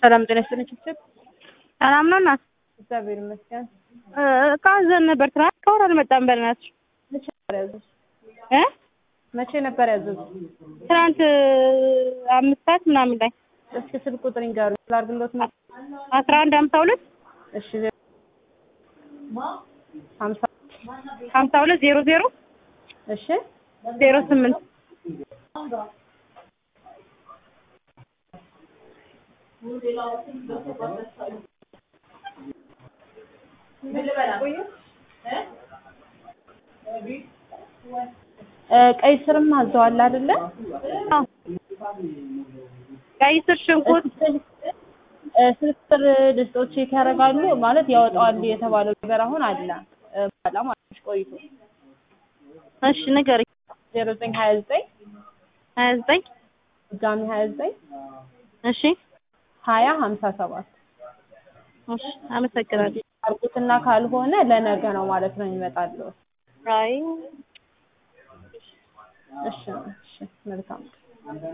ሰላም ጤና ይስጥልኝ። ችብችብ ሰላም ነው እናት? እግዚአብሔር ይመስገን። እቃ አዘን ነበር ትናንት፣ እስካሁን አልመጣም። በእናትሽ መቼ ነበር ያዘዙት? እ መቼ ነበር ያዘዙት? ትናንት አምስት ሰዓት ምናምን ላይ እስኪ ስልክ ቁጥር ይንገሩ ላድርግሎት ነው። አስራ አንድ ሀምሳ ሁለት እሺ ሀምሳ ሀምሳ ሁለት ዜሮ ዜሮ እሺ ዜሮ ስምንት ቀይ ስርም አዘዋል አይደለ? ቀይ ስር፣ ሽንኩርት ስልክ ቁጥር ድስጦች ቼክ ያደርጋሉ ማለት ያወጣዋል የተባለው ነገር አሁን አለ በኋላ ማለት ቆይቶ እሺ ንገሪኝ። ዜሮ ዘጠኝ ሀያ ዘጠኝ ሀያ ዘጠኝ ድጋሚ ሀያ ዘጠኝ እሺ ሀያ ሀምሳ ሰባት እሺ አመሰግናለሁ። አርቁትና ካልሆነ ለነገ ነው ማለት ነው የሚመጣለው። አይ እሺ እሺ መልካም